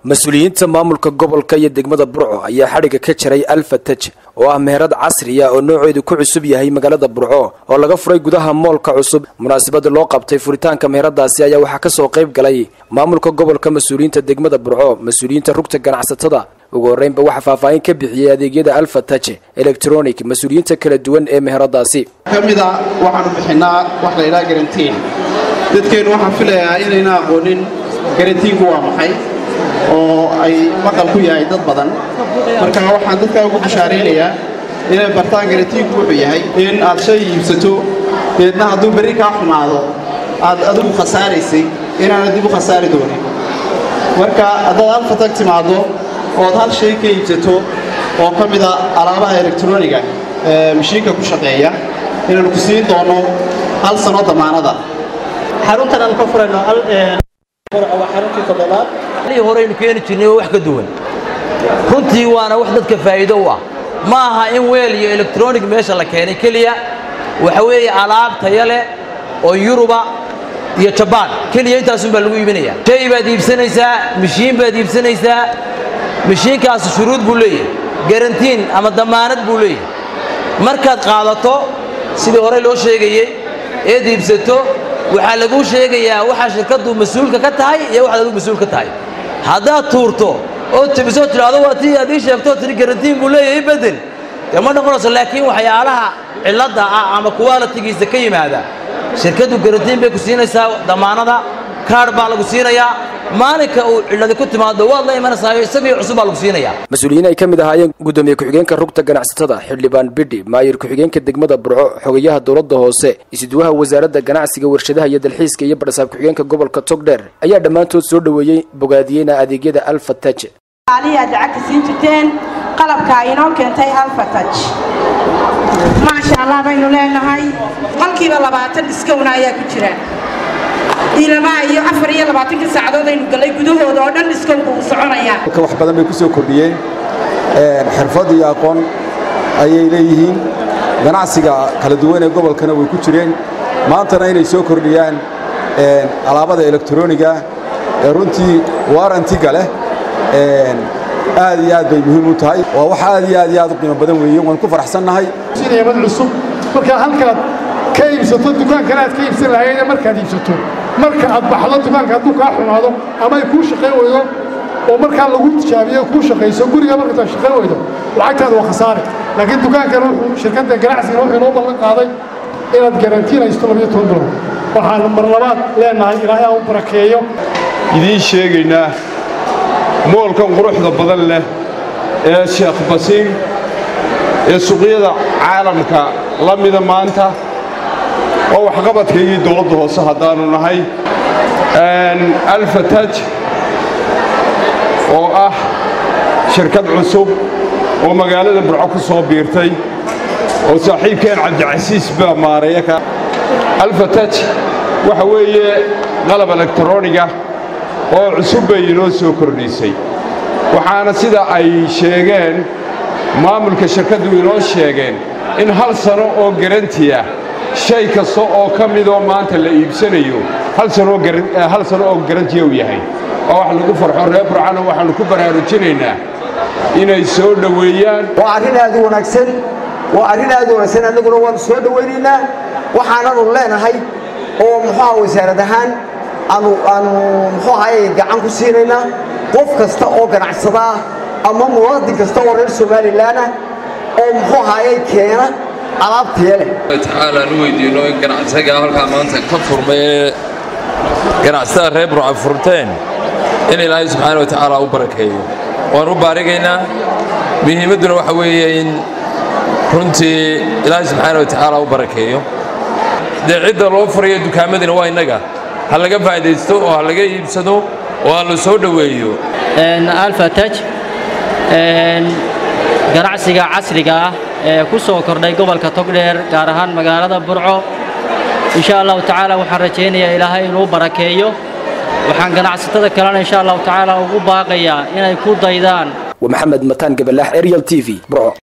mas-uuliyiinta maamulka gobolka iyo degmada burco ayaa xadhigga ka jaray alfataj oo ah meherad casriya oo nooceedu ku cusub yahay magaalada burco oo laga furay gudaha moolka cusub munaasabada loo qabtay furitaanka meheradaasi ayaa waxaa kasoo qayb galay maamulka gobolka mas-uuliyiinta degmada burco mas-uuliyiinta rugta ganacsatada ugu horreynba waxaa faahfaahin ka bixiyey adeegyada alfataj electronic mas-uuliyiinta kala duwan ee meheradaasi ka mida waxaanu bixinaa wax la ydhaha garantiin dadkeennu waxaan filayaa inayna aqoonin garantiinku waa maxay oo ay maqal ku yahay dad badan marka waxaan dadkaa ugu bashaaraynayaa inay bartaan garantiinku wuxuu yahay in aad shay iibsato deedna hadduu berri kaa xumaado aad adigu khasaaraysay inaanad dib u khasaari doonin marka haddaad alfatag timaaddo ood hal shay ka iibsato oo ka mida alaabaha elektroniga ee mashiinka ku shaqeeya inaanu ku siin doono hal sano damaanada xaruntan aan ka furayno waa xaruntii toddobaad alihii horeynu keeni jirnay oo wax ka duwan runtii waana wax dadka faa'iido u ah ma aha in weel iyo elektronig meesha la keenay keliya waxa weeye alaab taya leh oo yuruba iyo jabaan keliya intaasun baa lagu iibinaya shay baad iibsanaysaa mashiin baad iibsanaysaa mashiinkaasi shuruud buu leeyahay garantiin ama damaanad buu leeyahay markaad qaadato sidii horey loo sheegayey eed iibsato waxaa laguu sheegayaa waxaa shirkaddu mas-uulka ka tahay iyo waxaad adigu mas-uul ka tahay haddaad tuurto oo tebisoo tidhaahdo waa tii aad ii sheegto tiri garantiin buu leeyahay bedel dee ma noqonayso laakiin waxyaalaha cilladda ah ama kuwaalatigiisa ka yimaada shirkaddu garantiin bay ku siinaysaa damaanada kaadh baa lagu siinayaa maalinka uu cilladi ku timaado waad la imanaysaa isagii cusub baa lagu siinayaa mas-uuliyiin ay ka mid ahaayeen guddoomiye ku-xigeenka rugta ganacsatada xildhibaan bidhi maayir ku-xigeenka degmada burco xogayaha dowladda hoose isuduwaha wasaaradda ganacsiga warshadaha iyo dalxiiska iyo badhasaab ku-xigeenka gobolka togdheer ayaa dhammaantood soo dhoweeyey bogaadiyeyna adeegyada alfataj aad lacagta siin jirteen qalabka inoo keentay alfataj maasha allah baynu leenahay qolkiiba labaatan diskowna ayaa ku jira diilamaha iyo afar iyo labaatanka saacadood aynu gallay gudahooda oo dhan diskowga uu soconayaa wax badan bay ku soo kordhiyeen xirfad iyo aqoon ayay leeyihiin ganacsiga kala duwan ee gobolkana way ku jireen maantana inay soo kordhiyaan alaabada elektroniga ee runtii warantiga leh aad iyo aad bay muhiim u tahay waa wax aad iyo aad iyo aad u qiimo badan weeye waan ku faraxsannahay mad cusub markaa halkaad ka iibsato dukaankana aad ka iibsan lahayeen markaad iibsato marka aad baxdo dukaanka hadduu kaa xumaado ama ay kuu shaqayn weydo oo markaa lagu tijaabiyo kuu shaqayso guriga markaad shaqayn weydo lacagtaada waa khasaare laakiin dukaankan wuxuu shirkadda ganacsigan wuxuu inoo ballan qaaday inaad garantiin haysto labiyo toban bilood waxaan mar labaad leenahay ilaahay aan u barakeeyo idiin sheegaynaa moolkan quruxda badan leh ee sheekh basiin ee suuqyada caalamka la mida maanta waa waxqabadkaygii dowladda hoose haddaannu nahay alfataj oo ah shirkad cusub oo magaalada burco ku soo biirtay oo saaxiibkeen cabdicasiis baa maareeya ka alfataj waxa weeye qalab elektroniga oo cusub bay inoo soo kordhisay waxaana sida ay sheegeen maamulka shirkaddu inoo sheegeen in hal sano oo garanti ah shay kasta oo ka midoo maanta la iibsanayo hal sano oo garantiya u yahay oo wax lagu farxo reer burcana waxaannu ku baraarujinaynaa inay soo dhoweeyaan waa arrin aad u wanaagsan waa arrin aad u wanaagsan annaguna waannu soo dhowaynaynaa waxaananu leenahay oo muxuuha wasaarad ahaan aanu aanu muxuu ahaye gacan ku siinaynaa qof kasta oo ganacsada ah ama muwaadin kasta oo reer somalilan ah oo muxuu ahaye keena alaab taya leh tacaala aan u weydiinno in ganacsiga halkaa maanta ka furmay ee ganacsatada reer burca furteen in ilaahay subxaana wa tacaala u barakeeyo waan u baarigaynaa muhiimadduna waxa weeye in runtii ilaahay subxaana wa tacaala u barakeeyo dee cidda loo furayo dukaamadina waa innaga ha laga faa'idaysto oo ha laga iibsado oo ha la soo dhoweeyo alfataj ganacsiga casriga ah ee ku soo kordhay gobolka togdheer gaar ahaan magaalada burco insha allahu tacaala waxaan rajaynayaa ilaahay inuu barakeeyo waxaan ganacsatada kalena insha allahu tacaala ugu baaqayaa inay ku daydaan waa maxamed mataan gabalaax ariel t v burco